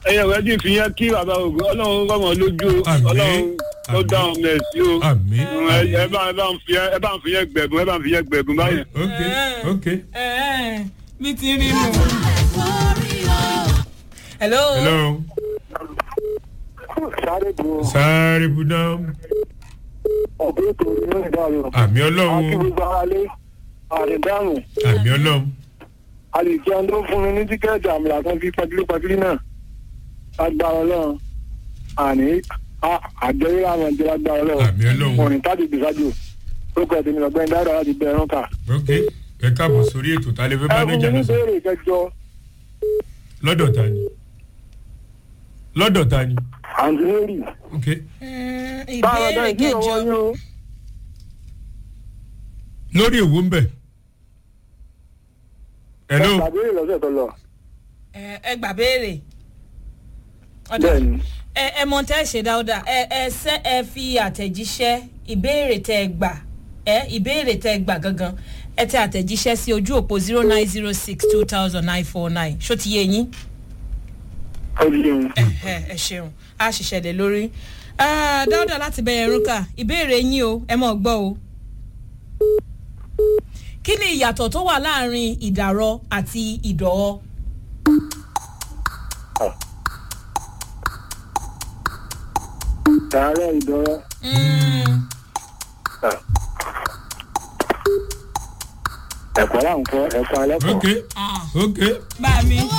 ẹyẹ rẹ ti fi yẹn kí bàbá ògùn ọlọ́run rọmọ lójú o Àmín. ọlọ́run tó Àmín. dá ọmọ ẹ̀ sí o àmì Mm, ẹ ẹ bá ẹ bá ń fi yẹn ẹ bá ń fi yẹn gbẹ̀gùn ẹ bá ń fi yẹn gbẹ̀gùn báyẹn. ok ok bí ti rí nù. hello. hello sáré bu sáré buná ọ̀gbẹ́ ètò inú ìdáàrú. àmì àti ọlọ́run gbogbo aráalé àdìdáhùn àmì ọlọ́run àlìjẹun tó fún mi ní tíkẹ́ẹ̀tì àmàlà kan fi pàtílé pàtílé náà agbára ọlọ́run àní àjẹrí àwọn ìjọba agbára ọlọ́run àmì ọlọ́run òrìn táàdì gbèsàjò orúkọ ẹ̀dẹ̀ mi lọ́gbẹ́ni dáadáa láti bẹ̀rẹ̀ rán kà. ok ẹ káàbọ̀ sórí ètò tá a lè fẹ́ bá ẹ fún mi níjà ní náà sọ ìbéèrè kẹjọ lọ́dọ̀ ta ni lọ́dọ̀ ta ni àǹtí mary ok báwọn ìbéèrè ọ̀dọ́ ìdí kẹjọ ìwọ yín o lórí èwo ń bẹ̀ hello ẹ gbàgbé lọ́sẹ̀ tó lọ ẹ ẹ gbà béèrè. ọ̀dà bẹ́ẹ̀ ni ẹ ẹ mọ tẹ́ ẹ ṣe dáadáa ẹ ẹ ṣe ẹ fi àtẹ̀jíṣẹ́ ìbéèrè tẹ́ ẹ gbà ẹ ìbéèrè tẹ́ ẹ gbà gangan ẹ tẹ àtẹ̀jíṣẹ́ sí ojú òpó zero nine zero six two thousand nine four nine ṣó ti yé yín ó di yẹn. ẹ ẹ ṣeun a ṣiṣẹ́ lé lórí Ah, dáúdà láti bẹ̀rẹ̀ rúkà ìbéèrè yín o ẹ mọ̀ gbọ́ o kí ni ìyàtọ̀ tó wà láàrin ìdàrọ àti ìdọ̀ọ́ sàárẹ̀ ìdọ́rọ̀ ẹ̀kọ́ là ń kọ́ ẹ̀kọ́ alẹ́ kọ́. ok ok. bá mi.